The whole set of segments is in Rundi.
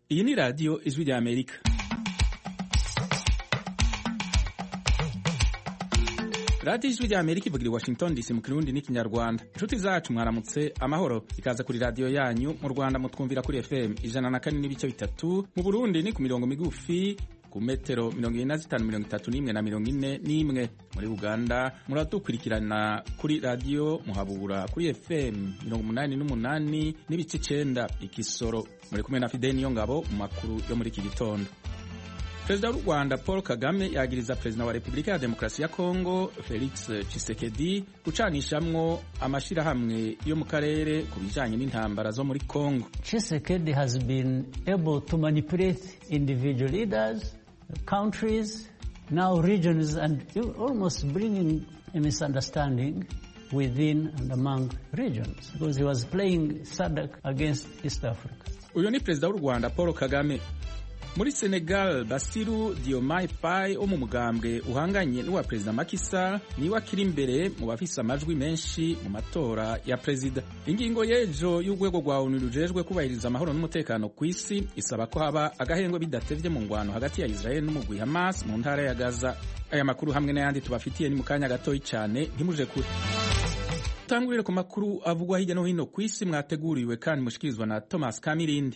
iyi ni radiyo ijwi rya amerika radiyo ijwi rya amerika ivugira i washington dc mu kirundi n'ikinyarwanda inshuti zacu mwaramutse amahoro ikaza kuri radiyo yanyu mu rwanda mutwumvira kuri fm ijana na kane n'ibice bitatu mu burundi ni ku mirongo migufi ku metero mirongo ine na zitanu mirongo itatu n'imwe na mirongo ine n'imwe muri uganda muradukurikirana kuri radiyo muhabura kuri fm mirongo umunani n'umunani n'ibice icenda ikisoro muri kumwe na fideni niyo ngabo mu makuru yo muri iki gitondo perezida w'u rwanda paul kagame yagiriza perezida wa repubulika ya demokarasi ya kongo felix tshisekedi gucanishamwo amashirahamwe yo mu karere ku bijanye n'intambara zo muri kongo Tshisekedi has been able to manipulate individual leaders, countries, now regions, and almost bringing a misunderstanding within and among regions because he was playing SADC against East Africa. uyu ni perezida w'u rwanda paul kagame muri senegal basiru diomaye faye wo mu mugambwe uhanganye n'uwa perezida makisa niwe akiri imbere mu bafise amajwi menshi mu matora ya perezida ingingo y'ejo y'urwego rwa onu rujejwe kubahiriza amahoro n'umutekano ku isi isaba ko haba agahengwe bidatevye mu ngwano hagati ya israel n'umugwi hamas mu ntara ya gaza aya makuru hamwe n'ayandi tubafitiye ni mu kanya gatoyi cyane ntimuje kure tangurire ku makuru avugwa hirya no hino ku isi mwateguriwe kandi mushikirizwa na thomas kamirindi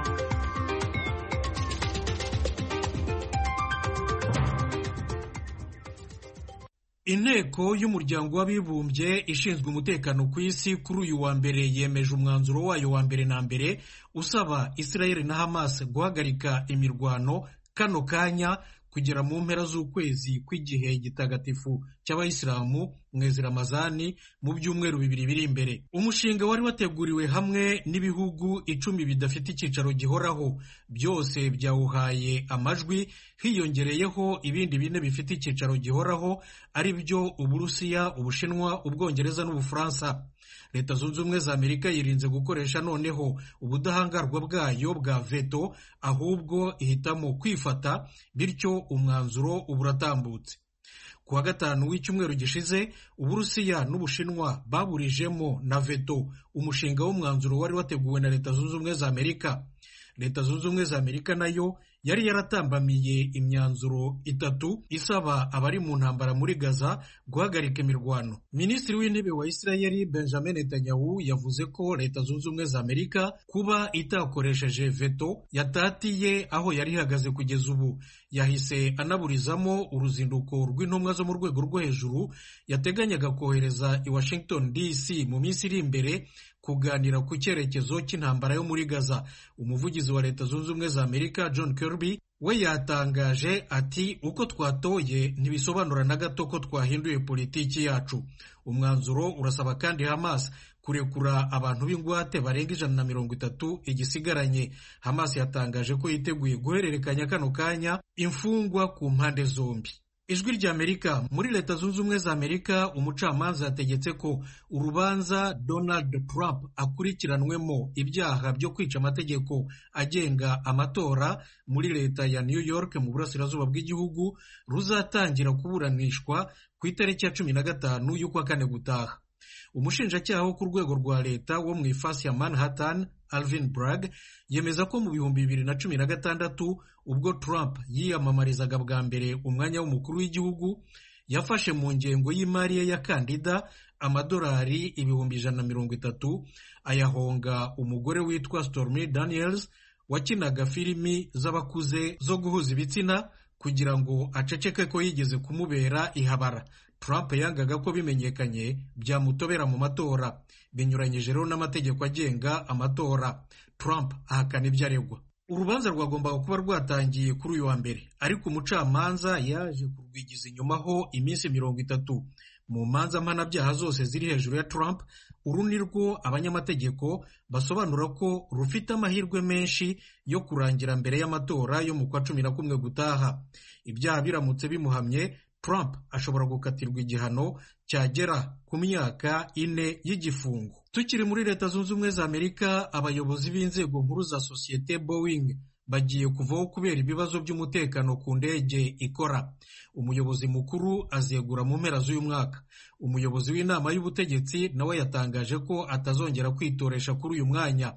inteko y'umuryango w'abibumbye ishinzwe umutekano ku isi kuri uyu wa mbere yemeje umwanzuro wayo wa mbere na mbere usaba israel na hamas guhagarika imirwano kano kanya kugera mu mpera z'ukwezi kw'igihe gitagatifu cy'abayisilamu mwezi ramazani mu byumweru bibiri biri imbere umushinga wari wateguriwe hamwe n'ibihugu icumi bidafite icyicaro gihoraho byose byawuhaye amajwi hiyongereyeho ibindi bine bifite icyicaro gihoraho ari byo uburusiya ubushinwa ubwongereza n'ubufaransa leta zunze ubumwe za amerika yirinze gukoresha noneho ubudahangarwa bwayo bwa veto ahubwo ihitamo kwifata bityo umwanzuro uba uratambutse ku wa gatanu w'icyumweru gishize uburusiya n'ubushinwa baburijemo na veto umushinga w'umwanzuro wari wateguwe na leta zunze ubumwe za amerika leta zunze ubumwe za amerika nayo yari yaratambamiye imyanzuro itatu isaba abari mu ntambara muri gaza guhagarika imirwano minisitiri w'intebe wa isirayeli benjamin netanyahu yavuze ko leta zunze ubumwe za amerika kuba itakoresheje veto yatatiye aho yari ihagaze kugeza ubu yahise anaburizamo uruzinduko rw'intumwa zo mu rwego rwo hejuru yateganyaga kohereza i washington dc mu minsi iri imbere kuganira ku cyerekezo cy'intambara yo muri gaza umuvugizi wa leta zunze ubumwe za amerika john kirby we yatangaje ati uko twatoye ntibisobanura na gato ko twahinduye politiki yacu umwanzuro urasaba kandi hamas kurekura abantu b'ingwate barenga ijana na mirongo itatu igisigaranye hamas yatangaje ko yiteguye guhererekanya kano kanya imfungwa ku mpande zombi ijwi rya amerika muri leta zunze ubumwe za amerika umucamanza yategetse ko urubanza donald trump akurikiranwemo ibyaha byo kwica amategeko agenga amatora muri leta ya new york mu burasirazuba bw'igihugu ruzatangira kuburanishwa ku itariki ya cumi na gatanu y'ukwa kane gutaha umushinjacyaha wo ku rwego rwa leta wo mu ifasi ya manhattan alvin bragg yemeza ko mu bihumbi bibiri na cumi na gatandatu ubwo trump yiyamamarizaga bwa mbere umwanya w'umukuru w'igihugu yafashe mu ngengo y'imari ye ya kandida amadolari ibihumbi ijana na mirongo itatu ayahonga umugore witwa stormy daniels wakinaga filimi z'abakuze zo guhuza ibitsina kugira ngo aceceke ko yigeze kumubera ihabara Trump yangaga ko bimenyekanye byamutobera mu matora binyuranyije rero n'amategeko agenga amatora Trump ahakana ibyo aregwa urubanza rwagombaga kuba rwatangiye kuri uyu wa mbere ariko umucamanza yaje kurwigiza inyumaho iminsi mirongo itatu mu manza mpanabyaha zose ziri hejuru ya Trump uru ni rwo abanyamategeko basobanura ko rufite amahirwe menshi yo kurangira mbere y'amatora yo mu kwa cumi na kumwe gutaha ibyaha biramutse bimuhamye Trump ashobora gukatirwa igihano cyagera ku myaka ine y'igifungo tukiri muri leta zunze ubumwe za amerika abayobozi b'inzego nkuru za sosiyete boeing bagiye kuvaho kubera ibibazo by'umutekano ku ndege ikora umuyobozi mukuru azegura mu mpera z'uyu mwaka umuyobozi w'inama y'ubutegetsi nawe yatangaje ko atazongera kwitoresha kuri uyu mwanya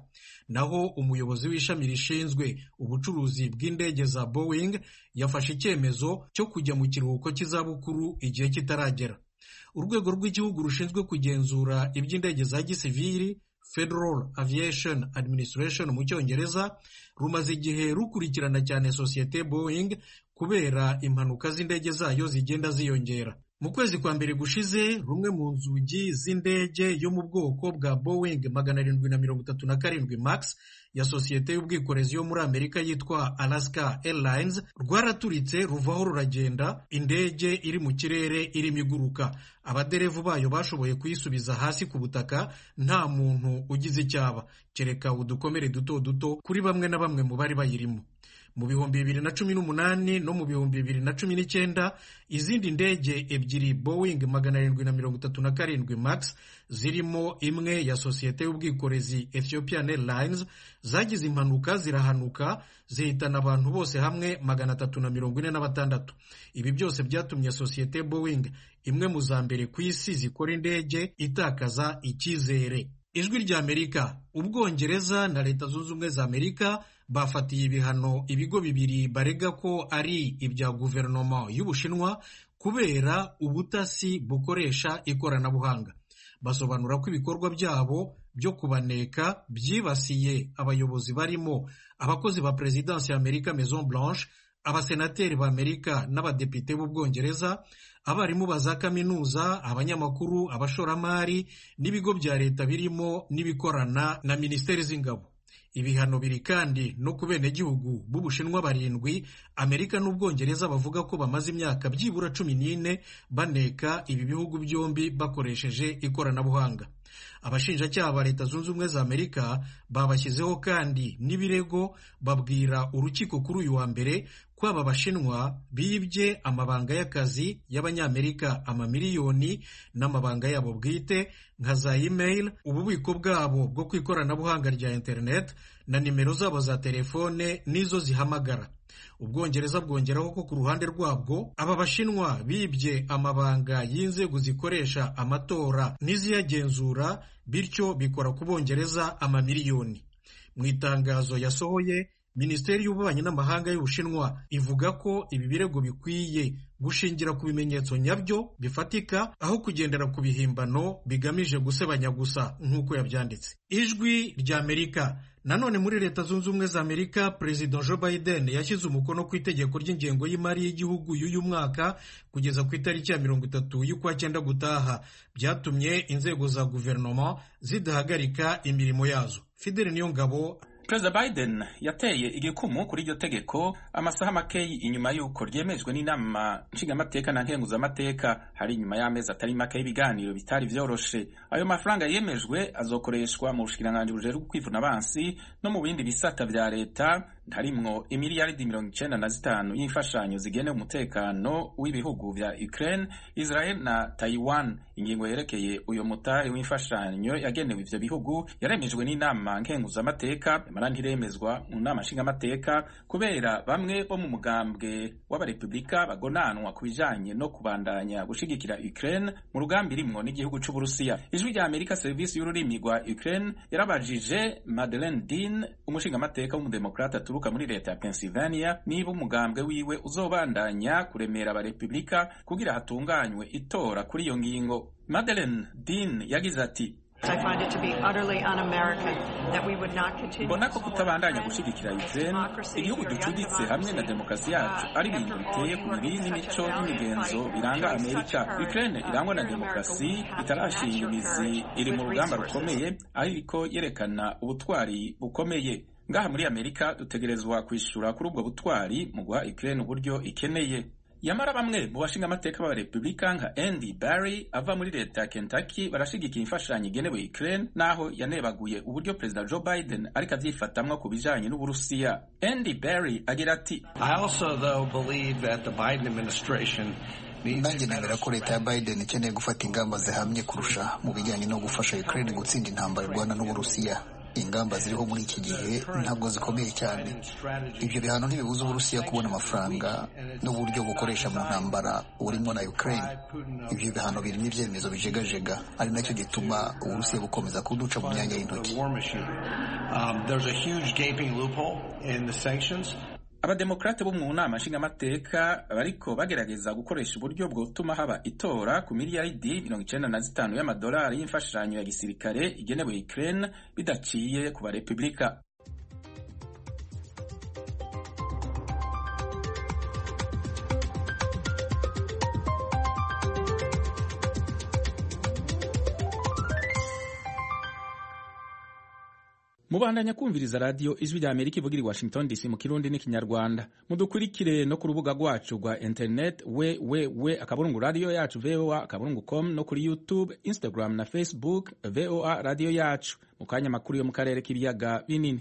naho umuyobozi w'ishami rishinzwe ubucuruzi bw'indege za boeing yafashe icyemezo cyo kujya mu kiruhuko cy'izabukuru igihe kitaragera urwego rw'igihugu rushinzwe kugenzura iby'indege za gisivili Federal Aviation Administration mu cyongereza rumaze igihe rukurikirana cyane sosiyete Boeing kubera impanuka z'indege zayo zigenda ziyongera mu kwezi kwa mbere gushize rumwe mu nzugi z'indege yo mu bwoko bwa Boeing magana arindwi na mirongo itatu na karindwi max ya sosiyete y'ubwikorezi yo muri Amerika yitwa Alaska Airlines rwaraturitse ruvaho ruragenda indege iri mu kirere irimo iguruka abaderevu bayo bashoboye kuyisubiza hasi ku butaka nta muntu ugize icyaba kereka udukomere duto duto kuri bamwe na bamwe mu bari bayirimo mu bihumbi bibiri na cumi n'umunani no mu bihumbi bibiri na cumi n'icyenda izindi ndege ebyiri Boeing magana arindwi na mirongo itatu na karindwi max zirimo imwe ya sosiyete y'ubwikorezi Ethiopian Airlines zagize impanuka zirahanuka zihitana abantu bose hamwe magana atatu na mirongo ine na batandatu ibi byose byatumye sosiyete Boeing imwe mu za mbere ku isi zikora indege itakaza icyizere ijwi rya Amerika ubwongereza na leta zunze ubumwe za Amerika bafatiye ibihano ibigo bibiri barega ko ari ibya guverinoma y'ubushinwa kubera ubutasi bukoresha ikoranabuhanga basobanura ko ibikorwa byabo byo kubaneka byibasiye abayobozi barimo abakozi ba perezidansi ya amerika maison blanche abasenateri ba amerika n'abadepite b'ubwongereza abarimu ba za kaminuza abanyamakuru abashoramari n'ibigo bya leta birimo n'ibikorana na minisiteri z'ingabo ibihano biri kandi no ku benegihugu b'ubushinwa barindwi amerika n'ubwongereza bavuga ko bamaze imyaka byibura cumi n'ine baneka ibi bihugu byombi bakoresheje ikoranabuhanga abashinjacyaha ba leta zunze ubumwe za amerika babashyizeho kandi n'ibirego babwira urukiko kuri uyu wa mbere ko aba bashinwa bibye amabanga y'akazi y'abanyamerika amamiliyoni n'amabanga yabo bwite nka za email ububiko bwabo bwo ku ikoranabuhanga rya internet na nimero zabo za telefone n'izo zihamagara ubwongereza bwongeraho ko ku ruhande rwabwo aba bashinwa bibye amabanga y'inzego zikoresha amatora n'iziyagenzura bityo bikora ku bongereza amamiliyoni mu itangazo yasohoye minisiteri y'ububanyi n'amahanga y'ubushinwa ivuga ko ibi birego bikwiye gushingira ku bimenyetso nyabyo bifatika aho kugendera ku bihimbano bigamije gusebanya gusa nk'uko yabyanditse ijwi rya amerika nanone muri leta zunze ubumwe za amerika perezida joe biden yashyize umukono ku itegeko ry'ingengo y'imari y'igihugu y'uyu mwaka kugeza ku itariki ya mirongo itatu y'ukwa cyenda gutaha byatumye inzego za guverinoma zidahagarika imirimo yazo fideli niyo ngabo perezida biden yateye igikumu kuri iryo tegeko amasaha makeyi inyuma y'uko ryemejwe n'inama nshingamateka na nkenguzamateka hari inyuma y'amezi atari make y'ibiganiro bitari byoroshe ayo mafaranga yemejwe azokoreshwa mu bushikiranganji bujejwe kwivuna abansi no mu bindi bisata vya leta harimwo imiliyaridi mirongo icenda na zitanu y'imfashanyo zigenewe umutekano w'ibihugu vya Ukraine, Israel na Taiwan. Ingingo yerekeye uyo mutahe w'imfashanyo yagenewe ivyo bihugu yaremejwe n'inama nkenguzamateka yamara ntiremezwa mu nama nshingamateka kubera bamwe bo mu mugambwe w'abarepublika bagonanwa ku bijanye no kubandanya gushigikira Ukraine mu rugambi rimwo n'igihugu c'Uburusiya. Ijwi rya Amerika serivisi y'ururimi rwa Ukraine yarabajije Madeleine Dean umushingamateka w'umudemokrata aturuka muri leta ya Pennsylvania niba umugambwe wiwe uzobandanya kuremera abarepublika kugira hatunganywe itora kuri iyo ngingo. Madeleine Dean yagize ati mbona ko kutabandanya gushigikira Ukraine igihugu ducuditse hamwe na demokarasi yacu ari ibintu biteye ku mibiri n'imico n'imigenzo biranga Amerika. Ukraine irangwa na demokarasi itarashinga imizi, iri mu rugamba rukomeye ariko yerekana ubutwari bukomeye. Ngaha muri Amerika dutegerezwa kwishura kuri ubwo butwari mu guha Ukraine uburyo ikeneye. yamara bamwe mu bashinga amateka b'abarepublika nka Andy Barry ava muri leta ya Kentucky barashigikiye imfashanyo igenewe Ukraine naho yanebaguye uburyo perezida Joe Biden ariko avyifatamwa ku bijanye n'Uburusiya. Andy Barry agira ati I also though believe that the Biden administration nanjye nemera ko leta ya Biden ikeneye gufata ingamba zihamye kurusha mu bijyanye no gufasha Ukraine gutsinda intambara irwana n'Uburusiya ingamba ziriho muri iki gihe ntabwo zikomeye cyane ibyo bihano ntibibuza uburusiya kubona amafaranga n'uburyo bukoresha mu ntambara burimo na ukraine ibyo bihano birimo ibyemezo bijegajega ari nacyo gituma uburusiya bukomeza kuduca mu myanya y'intoki abademokrate bo mu nama nshingamateka bariko bagerageza gukoresha uburyo bwotuma haba itora ku miliyaridi mirongo icenda na zitanu y'amadolari y'imfashanyo ya gisirikare igenewe Ukraine bidaciye ku barepubulika mubandanya kumviriza radiyo ijwi rya amerika ivugira i washington dc mu kirundi n'ikinyarwanda mudukurikire no ku rubuga rwacu rwa internet we we we akaburungu radiyo yacu voa akaburungu com no kuri youtube instagram na facebook voa radiyo yacu mu kanya makuru yo mu karere k'ibiyaga binini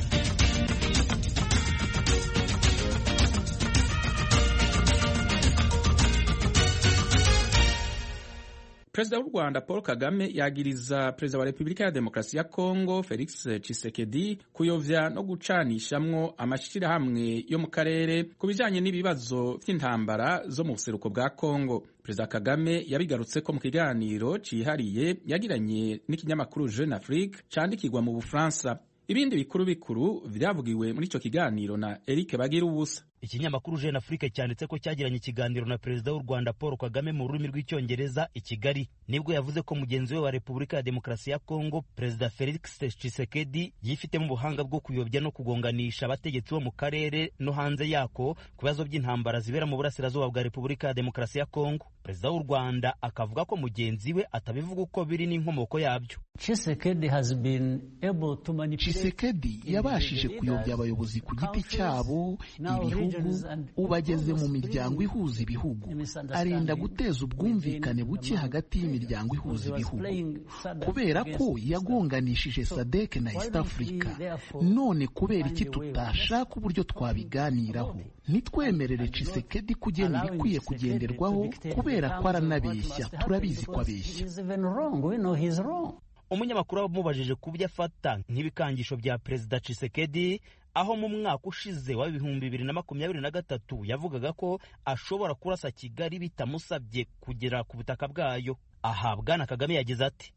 perezida w'u rwanda paul kagame yagiriza perezida wa repubulika ya demokarasi ya kongo felix tshisekedi kuyovya no gucanishamwo amashyirahamwe yo mu karere ku bijanye n'ibibazo vy'intambara zo mu buseruko bwa kongo perezida kagame yabigarutse ko mu kiganiro cihariye yagiranye n'ikinyamakuru jeune afrique candikirwa mu bufaransa ibindi bikuru bikuru vyavugiwe muri ico kiganiro na eric bagira ubusa ikinyamakuru jeune afrique cyanditse ko cyagiranye ikiganiro na perezida w'u rwanda paul kagame mu rurimi rw'icyongereza i kigali nibwo yavuze ko mugenzi we wa repubulika ya demokarasi ya kongo perezida felix tshisekedi yifitemo ubuhanga bwo kuyobya no kugonganisha abategetsi bo mu karere no hanze yako ku bibazo by'intambara zibera mu burasirazuba bwa repubulika ya demokarasi ya kongo perezida w'u rwanda akavuga ko mugenzi we atabivuga uko biri n'inkomoko yabyo Tshisekedi yabashije kuyobya abayobozi ku giti cyabo ibihugu ubu ageze mu miryango ihuza ibihugu arenda guteza ubwumvikane buke hagati y'imiryango ihuza ibihugu kubera ko yagonganishije sadek na east africa none kubera iki tutashaka uburyo twabiganiraho ntitwemerere Tshisekedi kugena ibikwiye kugenderwaho kubera ko aranabeshya turabizi ko abeshya umunyamakuru wamubajije ku byo afata nk'ibikangisho bya perezida Tshisekedi aho mu mwaka ushize wa ibihumbi bibiri na makumyabiri na gatatu yavugaga ko ashobora kurasa kigali bitamusabye kugera ku butaka bwayo aha bwana kagame yagize ati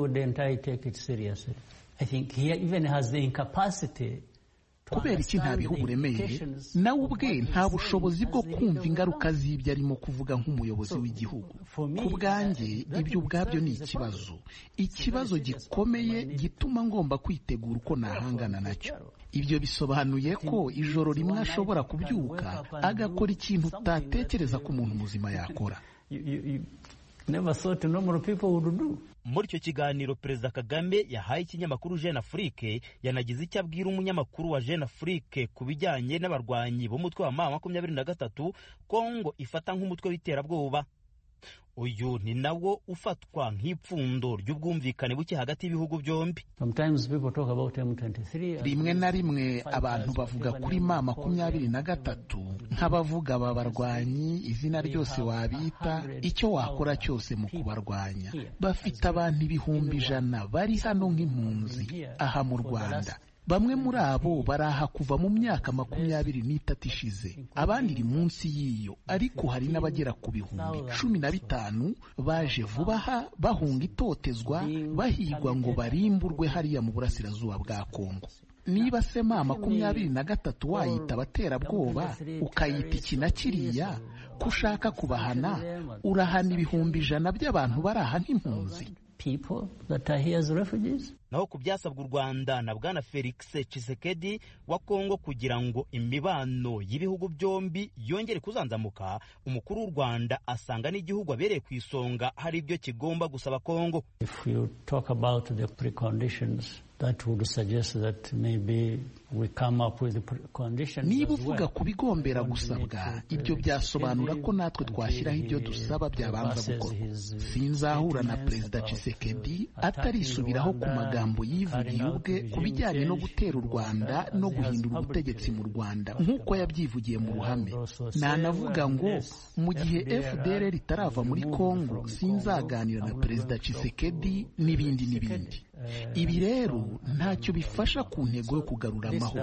kubera iki ntabiha uburemere nawe ubwe nta bushobozi bwo kumva ingaruka z'ibyo arimo kuvuga nk'umuyobozi w'igihugu ku bwanjye ibyo ubwabyo ni ikibazo ikibazo gikomeye gituma ngomba kwitegura uko nahangana nacyo ibyo bisobanuye ko ijoro rimwe ashobora kubyuka agakora ikintu utatekereza ko umuntu muzima yakora muri icyo kiganiro perezida kagame yahaye ikinyamakuru jeune afrique yanagize icyo abwira umunyamakuru wa jeune afrique ku bijyanye n'abarwanyi b'umutwe wa ma makumyabiri na gatatu kongo ifata nk'umutwe w'iterabwoba uyu ni nawo ufatwa nk'ipfundo ry'ubwumvikane buke hagati y'ibihugu byombi rimwe na rimwe abantu bavuga kuri ma makumyabiri na gatatu nk'abavuga aba barwanyi izina ryose wabita icyo wakora cyose mu kubarwanya bafite abantu ibihumbi ijana bari hano nk'impunzi aha mu rwanda bamwe muri abo baraha kuva mu myaka makumyabiri n'itatu ishize abandi iri munsi y'iyo ariko hari n'abagera ku bihumbi cumi na bitanu baje vuba aha bahunga itotezwa bahigwa ngo barimburwe hariya mu burasirazuba bwa kongo niba se ma makumyabiri na gatatu wayita abaterabwoba ukayita iki na kiriya ko ushaka kubahana urahana ibihumbi ijana by'abantu bari aha nk'impunzi naho ku byasabwa u rwanda na bwana felix Tshisekedi wa kongo kugira ngo imibano y'ibihugu byombi yongere kuzanzamuka umukuru w'u rwanda asanga n'igihugu abereye ku isonga hari ibyo kigomba gusaba kongo niba uvuga ku bigombera gusabwa ibyo byasobanura ko natwe twashyiraho ibyo dusaba byabanza gukorwa sinzahura na perezida Tshisekedi atarisubiraho ku magambo magambo yivugiye ubwe ku bijyanye no gutera u rwanda no guhindura ubutegetsi mu rwanda nk'uko yabyivugiye mu ruhame nanavuga ngo mu gihe fdr ritarava muri congo sinzaganira na perezida Tshisekedi n'ibindi n'ibindi ibi rero ntacyo bifasha ku ntego yo kugarura amahoro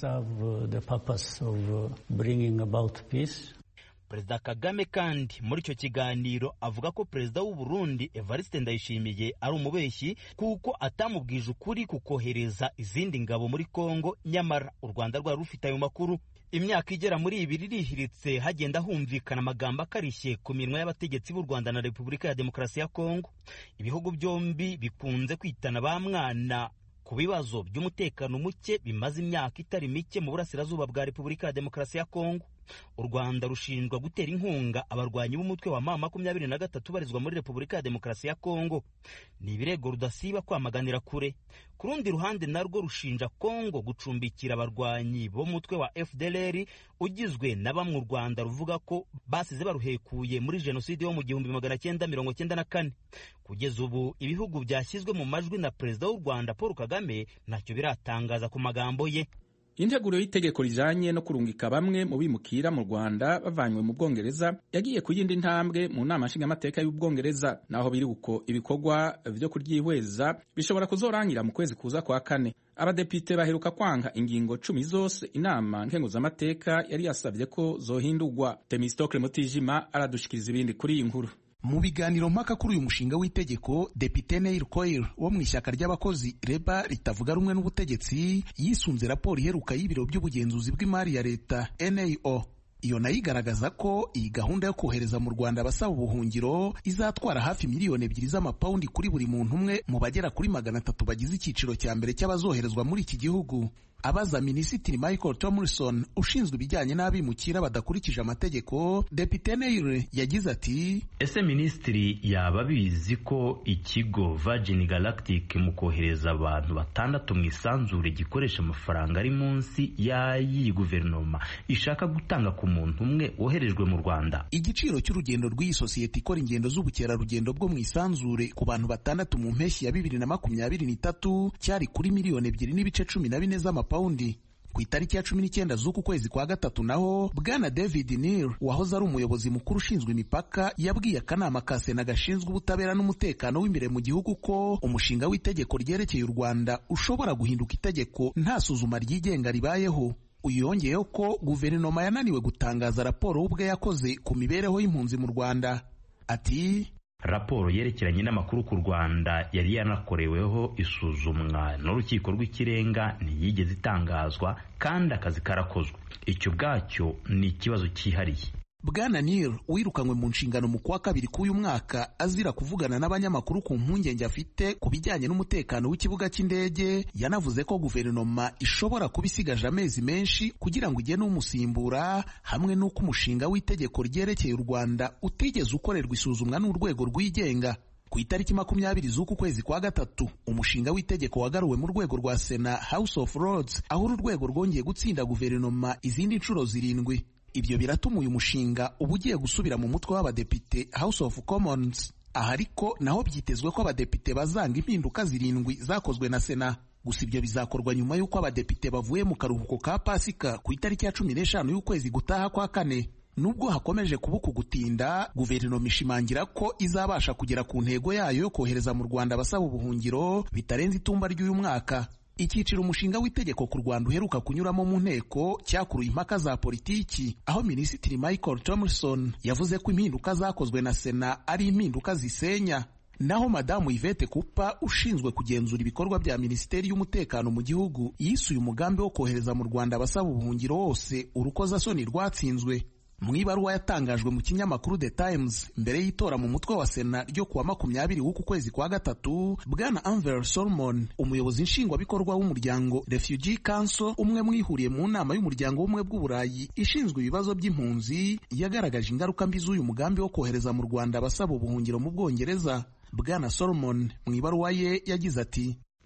perezida kagame kandi muri icyo kiganiro avuga ko perezida w'u Burundi evariste ndayishimiye ari umubeshyi kuko atamubwije ukuri ku kohereza izindi ngabo muri congo nyamara u rwanda rwari rufite ayo makuru imyaka igera muri ibiri irihiritse hagenda humvikana amagambo akarishye ku minwa y'abategetsi b'u rwanda na repubulika ya demokarasi ya kongo ibihugu byombi bikunze kwitana ba mwana ku bibazo by'umutekano muke bimaze imyaka itari mike mu burasirazuba bwa repubulika ya demokarasi ya kongo u rwanda rushinjwa gutera inkunga abarwanyi b'umutwe wa ma makumyabiri na gatatu barizwa muri repubulika ya demokarasi ya kongo ni ibirego rudasiba kwamaganira kure ku rundi ruhande narwo rushinja kongo gucumbikira abarwanyi b'umutwe wa fdlr ugizwe na bamwe u rwanda ruvuga ko basize baruhekuye muri jenoside yo mu gihumbi magana cyenda mirongo cyenda na kane kugeza ubu ibihugu byashyizwe mu majwi na perezida w'u rwanda paul kagame ntacyo biratangaza ku magambo ye integuro y'itegeko rijanye no kurungika bamwe mu bimukira mu rwanda bavanywe mu bwongereza yagiye ku yindi ntambwe mu nama nshingamateka y'ubwongereza naho biri uko ibikorwa vyo kuryihweza bishobora kuzorangira mu kwezi kuza kwa kane abadepite baheruka kwanga ingingo cumi zose inama nkenguzamateka yari yasavye ko zohindurwa temistokle mutijima aradushikiriza ibindi kuri iyi nkuru mu biganiro mpaka kuri uyu mushinga w'itegeko depite Neil Coyle wo mu ishyaka ry'abakozi reba ritavuga rumwe n'ubutegetsi yisunze raporo iheruka y'ibiro by'ubugenzuzi bw'imari ya leta NAO iyo nayo igaragaza ko iyi gahunda yo kohereza mu Rwanda abasaba ubuhungiro izatwara hafi miliyoni ebyiri z'amapawundi kuri buri muntu umwe mu bagera kuri magana atatu bagize icyiciro cya mbere cy'abazoherezwa muri iki gihugu abaza minisitiri michael tomlinson ushinzwe ibijyanye n'abimukira badakurikije amategeko depite neire yagize ati ese minisitiri yaba abizi ko ikigo virgin galactic mu kohereza abantu batandatu mu isanzure gikoresha amafaranga ari munsi y'ay'iyi guverinoma ishaka gutanga ku muntu umwe woherejwe mu rwanda igiciro cy'urugendo rw'iyi sosiyete ikora ingendo z'ubukerarugendo bwo mu isanzure ku bantu batandatu mu mpeshyi ya bibiri na makumyabiri n'itatu cyari kuri miliyoni ebyiri n'ibice cumi na bine z'amapawundi paundi ku itariki ya cumi n'icyenda z'uku kwezi kwa gatatu naho bwana david neil wahoze ari umuyobozi mukuru ushinzwe imipaka yabwiye akanama ka sena gashinzwe ubutabera n'umutekano w'imbere mu gihugu ko umushinga w'itegeko ryerekeye u rwanda ushobora guhinduka itegeko nta suzuma ryigenga ribayeho uyu yongeyeho ko guverinoma yananiwe gutangaza raporo ubwe yakoze ku mibereho y'impunzi mu rwanda ati raporo yerekeranye n'amakuru ku rwanda yari yanakoreweho isuzumwa n'urukiko rw'ikirenga ntiyigeze itangazwa kandi akazi karakozwe icyo ubwacyo ni ikibazo cyihariye bwana nil wirukanywe mu nshingano mu kwa kabiri k'uyu mwaka azira kuvugana n'abanyamakuru ku mpungenge afite ku bijyanye n'umutekano w'ikibuga cy'indege yanavuze ko guverinoma ishobora kuba isigaje amezi menshi kugira ngo igene umusimbura hamwe n'uko umushinga w'itegeko ryerekeye u rwanda utigeze ukorerwa isuzumwa n'urwego rwigenga ku itariki makumyabiri z'uku kwezi kwa gatatu umushinga w'itegeko wagaruwe mu rwego rwa sena house of lords aho uru rwego rwongeye gutsinda guverinoma izindi nshuro zirindwi ibyo biratuma uyu mushinga uba ugiye gusubira mu mutwe w'abadepite house of commons aha ariko naho byitezwe ko abadepite bazanga impinduka zirindwi zakozwe na sena gusa ibyo bizakorwa nyuma y'uko abadepite bavuye mu karuhuko ka pasika ku itariki ya cumi n'eshanu y'ukwezi gutaha kwa kane nubwo hakomeje kuba uku gutinda guverinoma ishimangira ko izabasha kugera ku ntego yayo yo kohereza mu rwanda abasaba ubuhungiro bitarenze itumba ry'uyu mwaka icyiciro umushinga w'itegeko ku rwanda uheruka kunyuramo mu nteko cyakuruye impaka za politiki aho minisitiri michael tomlinson yavuze ko impinduka zakozwe na sena ari impinduka zisenya naho madamu yvette kupa ushinzwe kugenzura ibikorwa bya minisiteri y'umutekano mu gihugu yisuye umugambi wo kohereza mu rwanda abasaba ubuhungiro wose urukozasoni rwatsinzwe mu ibaruwa yatangajwe mu kinyamakuru The Times mbere y'itora mu mutwe wa sena ryo kuwa makumyabiri w'uku kwezi kwa gatatu bwana Anver Solomon umuyobozi nshingwabikorwa w'umuryango Refugee Council umwe mwihuriye mu nama y'umuryango w'ubumwe bw'uburayi ishinzwe ibibazo by'impunzi yagaragaje ingaruka mbi z'uyu mugambi wo kohereza mu Rwanda abasaba ubuhungiro mu Bwongereza bwana Solomon mu ibaruwa ye yagize ati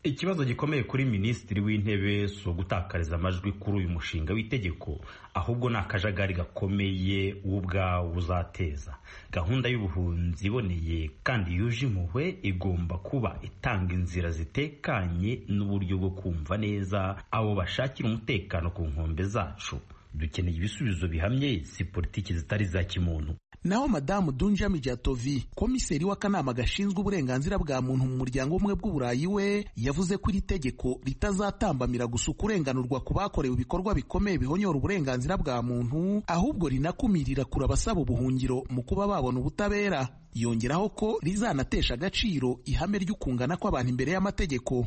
ikibazo gikomeye kuri minisitiri w'intebe si ugutakariza amajwi kuri uyu mushinga w'itegeko ahubwo ni akajagari gakomeye w'ubwawo uzateza gahunda y'ubuhunzi iboneye kandi yuje impuhwe igomba kuba itanga inzira zitekanye n'uburyo bwo kumva neza abo bashakira umutekano ku nkombe zacu dukeneye ibisubizo bihamye si politiki zitari za kimuntu naho madamu dunja mijatovi komiseri w'akanama gashinzwe uburenganzira bwa muntu mu muryango w'ubumwe bw'uburayi we yavuze ko iri tegeko ritazatambamira gusa ukurenganurwa ku bakorewe ibikorwa bikomeye bihonyora uburenganzira bwa muntu ahubwo rinakumirira kure abasaba ubuhungiro mu kuba babona ubutabera yongeraho ko rizanatesha agaciro ihame ry'ukungana kw'abantu imbere y'amategeko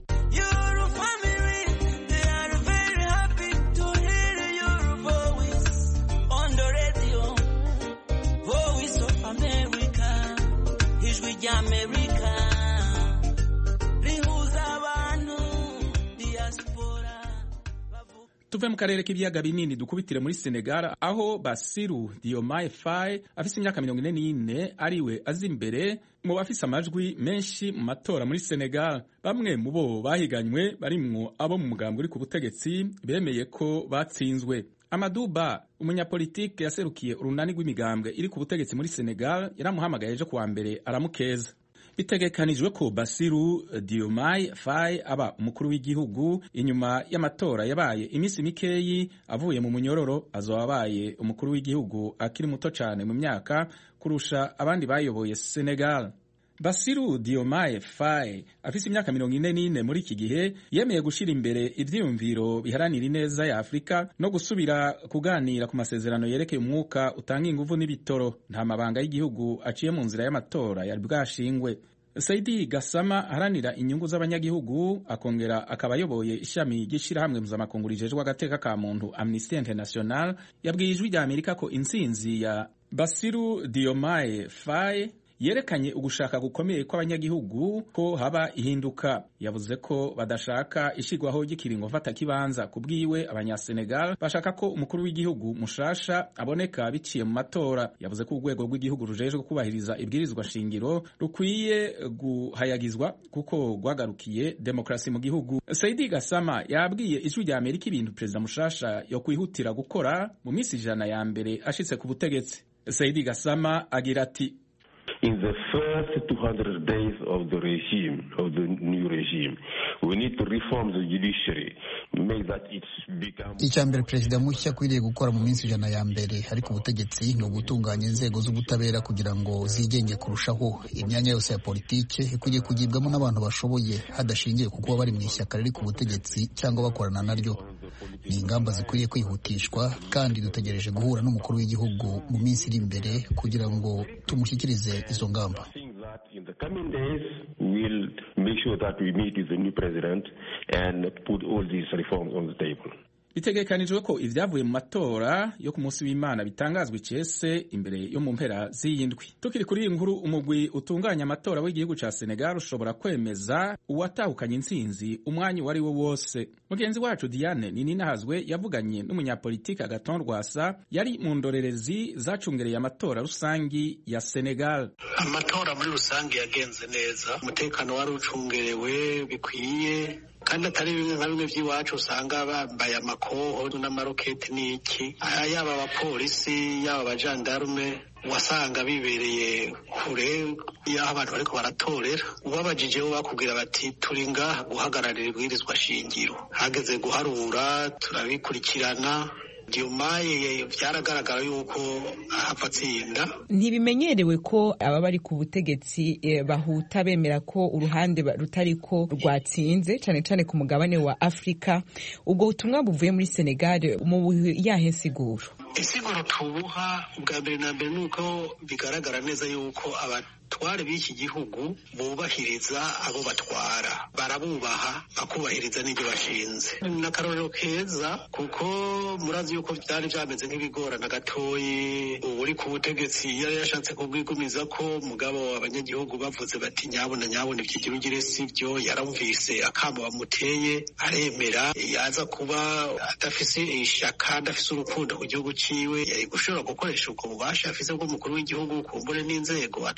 tuve mu karere k'ibiyaga binini dukubitire muri senegal aho basiru diomaye faye afise imyaka mirongo ine n'ine ariwe azi imbere mu bafise amajwi menshi mu matora muri senegal bamwe mu bo bahiganywe barimwo abo mu mugambi uri ku butegetsi bemeye ko batsinzwe amaduba umunyapolitike yaserukiye urunani rw'imigambwe iri ku butegetsi muri senegal yaramuhamagaye ejo kuwa mbere aramukeza bitegekanijwe ko Basiru Diomaye Faye aba umukuru w'igihugu inyuma y'amatora yabaye iminsi mikeyi avuye mu munyororo azoba abaye umukuru w'igihugu akiri muto cyane mu myaka kurusha abandi bayoboye Senegal. Basiru Diomaye Faye afise imyaka mirongo ine n'ine muri iki gihe yemeye gushyira imbere ivyiyumviro biharanira ineza ya Afurika no gusubira kuganira ku masezerano yerekeye umwuka utanga inguvu n'ibitoro nta mabanga y'igihugu aciye mu nzira y'amatora yari bwashingwe Saidi Gasama aharanira inyungu z'abanyagihugu akongera akaba ayoboye ishami ry'ishirahamwe mpuzamakungu rijejwe agateka ka muntu Amnesty International yabwiye ijwi rya Amerika ko intsinzi ya Basiru Diomaye Faye yerekanye ugushaka gukomeye kw'abanyagihugu ko haba ihinduka yavuze ko badashaka ishigwaho ry'ikiringo mfatakibanza ku bwiwe abanyasenegal bashaka ko umukuru w'igihugu mushasha aboneka biciye mu matora yavuze ko urwego rw'igihugu rujejwe kubahiriza ibwirizwa shingiro rukwiye guhayagizwa kuko rwagarukiye demokarasi mu gihugu saidi gasama yabwiye ijwi rya amerika ibintu perezida mushasha yo kwihutira gukora mu minsi ijana ya mbere ashitse ku butegetsi saidi gasama agira ati in the first 200 days of the regime, of the new regime. We need to reform the judiciary, make that it become... icya mbere perezida mushya akwiriye gukora mu minsi ijana ya mbere ariko ubutegetsi ni ugutunganya inzego z'ubutabera kugira ngo zigenge kurushaho imyanya yose ya politike ikwiriye kugibwamo n'abantu bashoboye hadashingiye ku kuba bari mu ishyaka riri ku butegetsi cyangwa bakorana naryo ni ingamba zikwiriye kwihutishwa kandi dutegereje guhura n'umukuru w'igihugu mu minsi iri imbere kugira ngo tumushyikirize izo ngamba In the coming days, we'll make sure that we meet with the new president and put all these reforms on the table. bitegekanijwe ko ibyavuye mu matora yo ku munsi w'imana bitangazwa icese imbere yo mu mpera z'iyindwi tukiri kuri iyi nkuru umugwi utunganya amatora w'igihugu ca senegal ushobora kwemeza uwatahukanye intsinzi umwanya uwo ari wo wose mugenzi wacu diane nininahazwe yavuganye n'umunyapolitiki agaton rwasa yari mu ndorerezi zacungereye amatora rusangi ya senegal amatora muri rusange yagenze neza umutekano wari ucungerewe bikwiye kandi atari bimwe nka bimwe by'iwacu usanga bambaye amakoho n'amaroketi n'iki yaba abapolisi yaba abajandarume wasanga bibereye kure y'aho abantu bariko baratorera ubabajije bo bakubwira bati turi ngaha guhagararira ibwirizwa shingiro hageze guharura turabikurikirana diomaye byaragaragara yuko ahava atsinda ntibimenyerewe ko aba bari ku butegetsi bahuta bemera ko uruhande rutariko rwatsinze cyane cyane ku mugabane wa afurika ubwo butumwa buvuye muri senegal mu yahe nsiguro insiguro tubuha ubwa mbere na mbere ni uko bigaragara neza yuko abatware b'iki gihugu bubahiriza abo batwara barabubaha bakubahiriza n'ibyo bashinze ni akarorero keza kuko murazi yuko byari byameze nk'ibigorana gatoyi uri ku butegetsi yari yashatse kubwigumiza ko mugabo abanyagihugu bavuze bati nyabona nyabona ibyo ugire si byo yaramvise akamo bamuteye aremera yaza kuba adafise ishaka adafise urukundo ku gihugu ciwe yari gushobora gukoresha ubwo bubasha afise bw'umukuru w'igihugu kumbure n'inzego atwara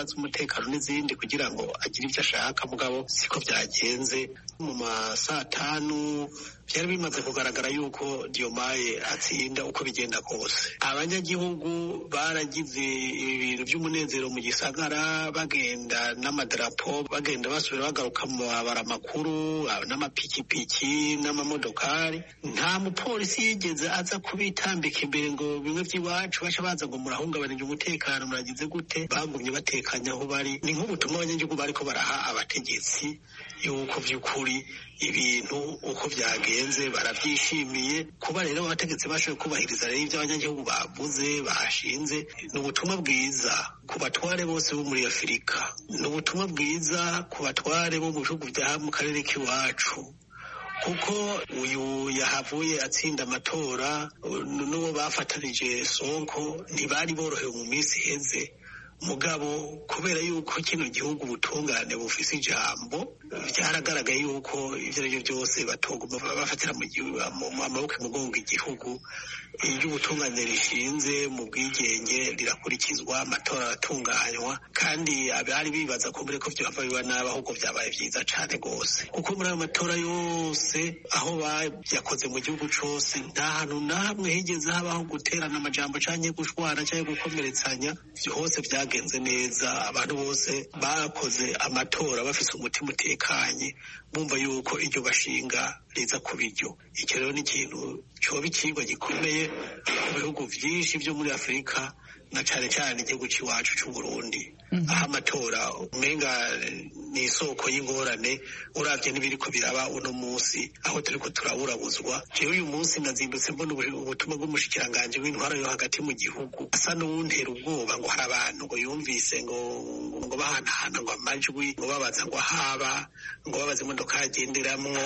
z'umutekano n'izindi kugira ngo agire ibyo ashaka mugabo siko byagenze mu ma saa tanu byari bimaze kugaragara yuko Diomaye atsinda uko bigenda kose abanyagihugu baragize ibintu by'umunezero mu gisagara bagenda n'amadarapo bagenda basubira bagaruka mu mabara makuru n'amapikipiki n'amamodokari nta mupolisi yigeze aza kubitambika imbere ngo bimwe by'iwacu baca baza ngo murahungabanije umutekano muragize gute bagumye batekanye aho bari ni nk'ubutumwa abanyagihugu bariko baraha abategetsi yuko by'ukuri ibintu uko byagenze barabyishimiye kuba rero abategetsi bashoboye kubahiriza rero ibyo abanyagihugu bavuze bashinze ni ubutumwa bwiza ku batware bose bo muri afurika ni ubutumwa bwiza ku batware bo mu bihugu bya mu karere k'iwacu kuko uyu yahavuye atsinda amatora n'uwo bafatanije sonko ntibari borohewe mu minsi iheze mugabo kubera yuko kino gihugu ubutungane bufise ijambo byaragaragaye yuko ibyo ari byo byose batoguma bafatira mu maboko imugongo igihugu iyo ubutungane rishinze mu bwigenge rirakurikizwa amatora aratunganywa kandi abari bibaza ko mbere ko byava biba nabi ahubwo byabaye byiza cyane rwose kuko muri ayo matora yose aho bayakoze mu gihugu cyose nta hantu na hamwe higeze habaho guterana amajambo cyangwa gushwana cyangwa gukomeretsanya hose byagenze neza abantu bose bakoze amatora bafite umutima utekanye bumva yuko iryo bashinga riza ku biryo icyo rero ni ikintu cyoba ikigwa gikomeye mu bihugu byinshi byo muri afurika na cyane cyane igihugu cy'iwacu cy'u Burundi aho amatora umenga ni isoko y'ingorane urabye n'ibiri ko biraba uno munsi aho turi ko turaburabuzwa jewe uyu munsi nazindutse mbona ubutumwa bw'umushikiranganji w'intwaro yo hagati mu gihugu asa n'uwuntera ubwoba ngo hari abantu ngo yumvise ngo ngo bahanahana ngo amajwi ngo babaza ngo ahaba ngo babaza imodoka yagenderamwo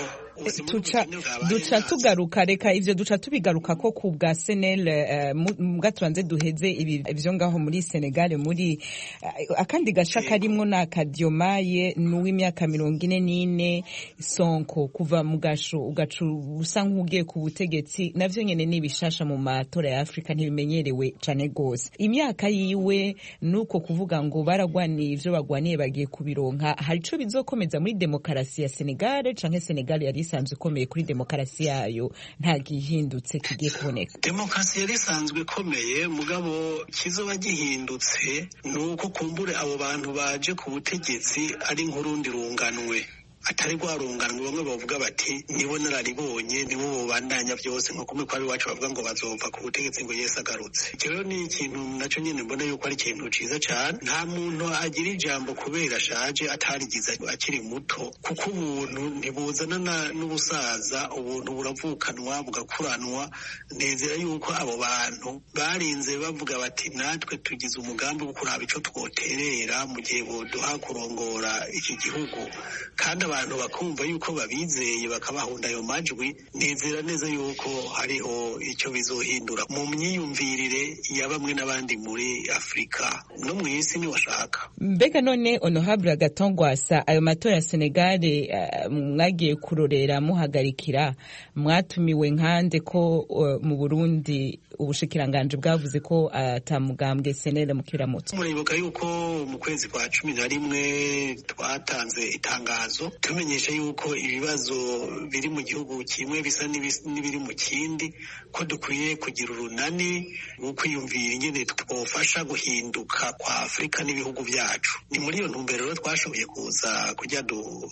duca tugaruka reka ivyo duca tubigaruka ko ku bwa senel mbwa tubanze duheze ivyo ngaho muri senegal muri akandi gasha karimwo ni akadiomaye n'uw'imyaka mirongo ine n'ine sonko kuva mu gasho ugaca usa nk'ugiye ku butegetsi navyo nyene ni ibishasha mu matora ya afurika ntibimenyerewe cane gose imyaka yiwe nuko kuvuga ngo baragwaniye ivyo bagwaniye bagiye kubironka hari ico bizokomeza muri demokarasi ya senegal canke senegal yari isanzwe ikomeye kuri demokarasi yayo nta gihindutse kigiye kuboneka demokarasi yari isanzwe ikomeye mugabo kizoba gihindutse ni uko kumbure abo bantu baje ku butegetsi ari nk'urundi runganwe atari rwarunganwe bamwe bavuga bati nibo nararibonye nibo bubandanya byose nko kumwe kwari iwacu bavuga ngo bazova ku butegetsi ngo yesu agarutse icyo rero ni ikintu nacyo nyine mbona yuko ari ikintu ciza cyane nta muntu agira ijambo kubera ashaje atarigize akiri muto kuko ubuntu ntibuzana n'ubusaza ubuntu buravukanwa bugakuranwa nezera yuko abo bantu barinze bavuga bati natwe tugize umugambi wo kuraba ico twoterera mu gihe boduha kurongora iki gihugu kandi abantu bakumva yuko babizeye bakabahunda ayo majwi nezera neza yuko hariho icyo bizohindura mu myiyumvirire ya bamwe n'abandi muri afurika no mu isi niwashaka mbega none honorable agatongwasa ayo matora ya senegale uh, mwagiye kurorera muhagarikira mwatumiwe nkande ko uh, mu burundi ubushikiranganje bwavuze ko atamugambwe uh, senere mu kiramutso muribuka yuko mu kwezi kwa cumi na rimwe twatanze itangazo tumenyesha yuko ibibazo biri mu gihugu kimwe bisa n'ibiri mu kindi ko dukwiye kugira urunani rwo kwiyumvira ingene twofasha guhinduka kwa afurika n'ibihugu byacu ni muri iyo ntumbero rero twashoboye kuza kujya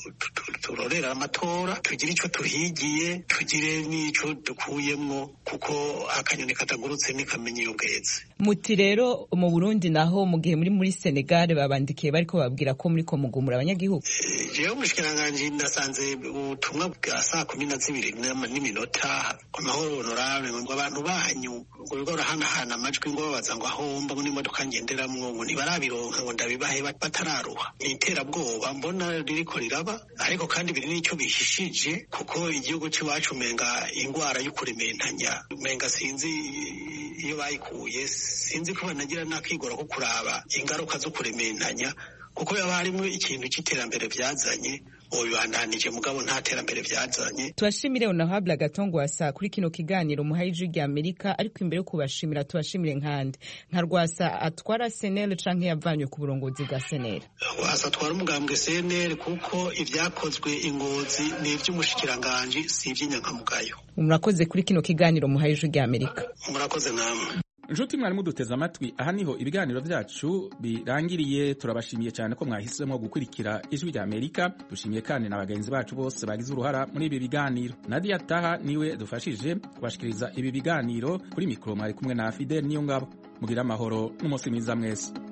turorera amatora tugire icyo tuhigiye tugire n'ico dukuyemwo kuko akanyoni katagurutse ntikamenya iyo bweze muti rero mu burundi naho mu gihe muri muri senegal babandikiye bariko babwira ko muri ko mugumura abanyagihugu jewe umushikiranganji nasanze ubutumwa bwa saa kumi na zibiri n'iminota amahoro honorable ngo abantu banyu ngo bigo barahanahana amajwi ngo babaza ngo ahomba ngo n'imodoka ngenderamwo ngo ntibarabironka ngo ndabibahe batararuha ni iterabwoba mbona ririko riraba ariko kandi biri n'icyo bihishije kuko igihugu c'iwacu umenga ingwara yo kurementanya umenga sinzi iyo bayikuye sinzi ko banagira n'akigora ko kuraba ingaruka zo kurementanya kuko yaba harimo ikintu cy'iterambere byazanye bobibandanije mugabo nta terambere vyazanye tubashimire honorable gatongwasa kuri kino kiganiro muhaye ijwi rya amerika ariko imbere yo kubashimira tubashimire nkande nka rwasa atwara senel canke yavanywe ku burongozi bwa senel wasa atwara umugambwe cnl kuko ivyakozwe ingozi ni ivy'umushikiranganji si ivy'inyankamugayo murakoze kuri kino kiganiro muhaye ijwi rya amerika murakoze namwe inshuti mwari muduteze amatwi aha niho ibiganiro byacu birangiriye turabashimiye cyane ko mwahisemo gukurikira ijwi rya amerika dushimiye kandi na bagenzi bacu bose bagize uruhara muri ibi biganiro nadia taha niwe dufashije kubashikiriza ibi biganiro kuri mikoro mwari kumwe na fidel niyo ngabo mugira amahoro n'umunsi mwiza mwese